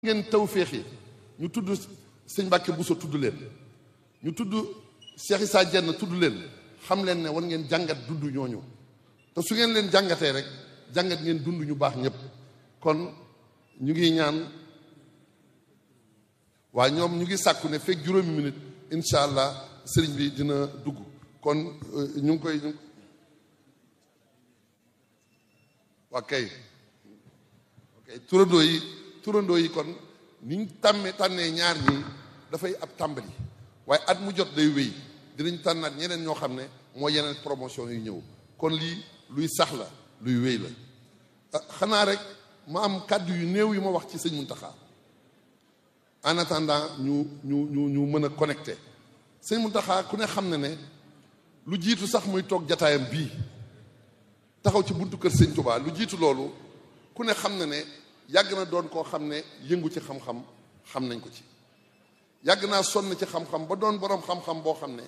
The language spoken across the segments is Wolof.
ngeen taw féexi ñu tudd sëñ Mbàkke Buso tudd leen ñu tudd Cheikh Issa Diène tudd leen xam leen ne war ngeen jàngat dund ñooñu te su ngeen leen jàngatee rek jàngat ngeen dund ñu baax ñëpp kon ñu ngi ñaan waa ñoom ñu ngi sàkku ne fekk juróomi minute incha allah sëriñ bi dina dugg kon ñu ngi koy ñu waa kay ok turandoo yi turandoo yi kon niñ tàmmee tànnee ñaar ñii dafay ab tàmbali waaye at mu jot day wéy dinañ tànnaat ñeneen ñoo xam ne mooy yeneen promotion yu ñëw kon lii luy sax la luy wéy la xanaa rek ma am kàddu yu néew yu ma wax ci sëñ Muntaxa en attendant ñu ñu ñu ñu mën a connecté sëñ Muntaxa ku ne xam ne ne lu jiitu sax muy toog jataayam bii taxaw ci buntu kër sëñ Tuubaa lu jiitu loolu ku ne xam ne ne yàgg na doon koo xam ne yëngu ci xam-xam xam nañ ko ci yàgg naa sonn ci xam-xam ba doon boroom xam-xam boo xam ne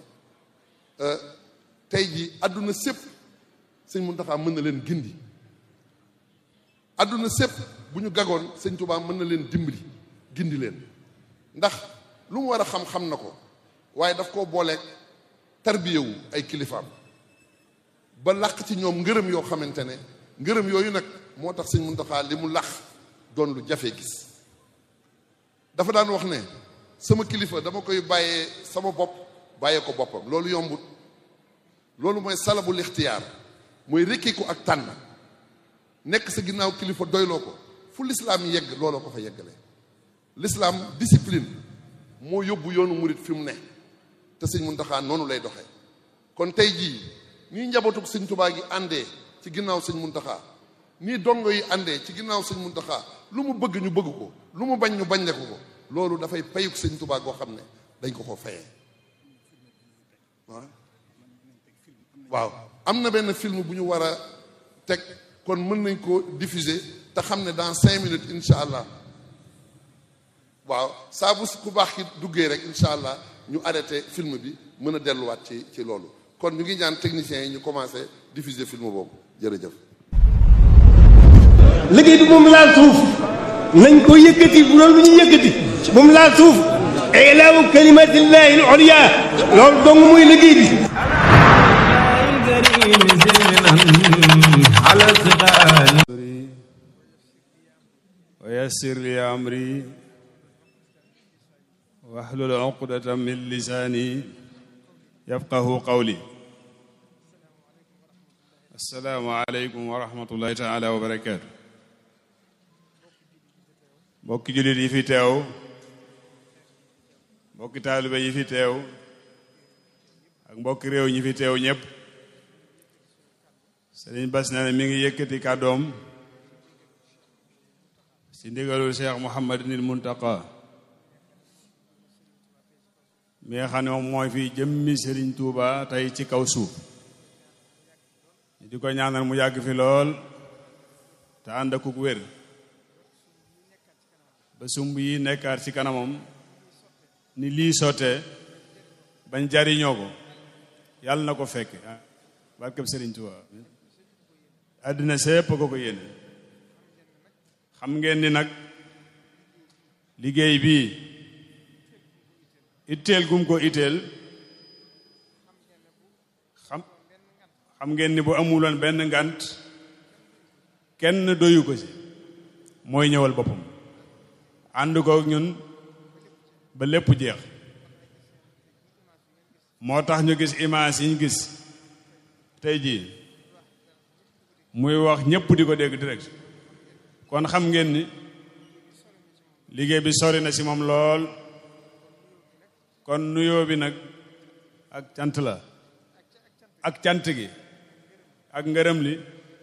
tey ji àdduna sépp sëñ Muntaxa mën na leen gindi àdduna sépp bu ñu gagoon sëñ Tuubaa mën na leen dimbali gindi leen ndax lu mu war a xam-xam na ko waaye daf koo booleeg tarbiyewu ay kilifaam ba làq ci ñoom ngërëm yoo xamante ne ngërëm yooyu nag moo tax sëñ Muntaxa li mu làq doon lu jafe gis dafa daan wax ne sama kilifa dama koy bàyyee sama bopp bàyyee ko boppam loolu yombut loolu mooy salabul ixtiyaar mooy rekkiku ak tànn nekk sa ginnaaw kilifa doyloo ko fu lislaam yegg looloo ko fa yeggale lislaam discipline moo yóbbu yoonu murit fi mu ne te sëñ Muntaxa noonu lay doxee kon tey jii nii njabootug sëñ Tubaa gi àndee ci ginnaaw sëñ Muntaxa nii dongo yi àndee ci ginnaaw sëñ Muntaxa lu mu bëgg ñu bëgg ko lu mu bañ ñu bañ ko ko loolu dafay payuk sëñ Tubaa goo xam ne dañ ko ko fayee waaw am na benn film bu ñu war a teg kon mën nañ ko diffuser te xam ne dans cinq minutes incha allah waaw saa bu ku baax ki duggee rek incha allah ñu arrêté film bi mën a delluwaat ci ci loolu kon ñu ngi ñaan techniciens yi ñu commencé diffuser film boobu jërëjëf. liggéey bi moom laal suuf nañ ko yëkkati bu loolu bu ñuy yëkkati moom laal suuf ilaawu kalimatillahi al-ulya loolu dong muy liggéey bi. ويسر لي أمري واحلل عقدة من لساني يفقه قولي السلام عليكم ورحمة الله تعالى وبركاته mbokki jullit yi fi teew mbokki taalibe yi fi teew ak mbokki réew ñi fi teew ñépp Sëriñ Bass nee na mi ngi yëkkati kàddoom ci ndigalul Cheikh Mouhamadinil Muntaqa mi nga xam ne moom mooy fi jëmmi Sëriñ Tuuba tey ci kaw suuf ñu di ko ñaanal mu yàgg fi lool te ànd akuk wér ba sumb yi nekkaat ci kanamam ni lii sottee bañ jariñoo ko yàlla na ko fekk barkeb Sëriñ Tuuba àddina sépp ko ko yéene xam ngeen ni nag liggéey bii itteel gum ko itteel xam xam ngeen ni bu amuloon benn ngant kenn doyu ko ci mooy ñëwal boppam ànd ko ñun ba lépp jeex moo tax ñu gis image yi ñu gis tey jii muy wax ñépp di ko dégg direct kon xam ngeen ni liggéey bi sori na ci moom lool kon nuyoo bi nag ak cant la ak cant gi ak ngërëm li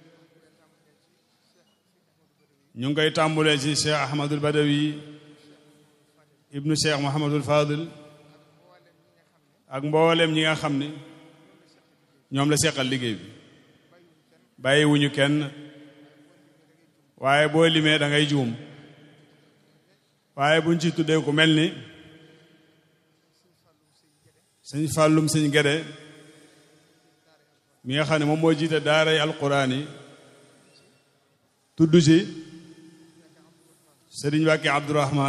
ñu ngi koy tàmbulee ci Cheikh Ahmadul Badawi ibnu Cheikh Mouhamadul Fadil ak mboolem ñi nga xam ni ñoom la seqal liggéey bi bàyyiwuñu kenn waaye boo limee da ngay juum waaye buñ ci tuddee ku mel ni sëñ fàllum sëñ gede mi nga xam ne moom moo jiite daaray alquran yi tudd ci Sëriñ Mbàkke Abdourahman